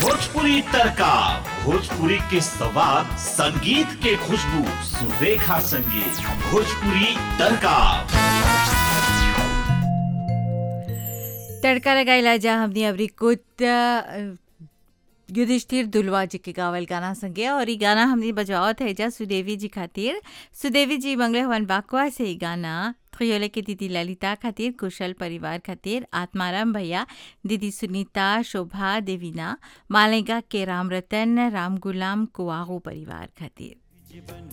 भोजपुरी तड़का भोजपुरी के सवाद संगीत के खुशबू सुरेखा संगीत भोजपुरी तड़का तड़का लगाइला जा हमनी अबरी कुत अ, युधिष्ठिर दुलवा जी के गावल गाना संगे और ई गाना हमनी बजावत है जा सुदेवी जी खातिर सुदेवी जी मंगले हवन बाकुआ से ई गाना त्रियोले के दीदी ललिता खातिर कुशल परिवार खातिर आत्माराम भैया दीदी सुनीता शोभा देवीना मालेगा के राम रतन राम गुलाम कुआहो परिवार खातिर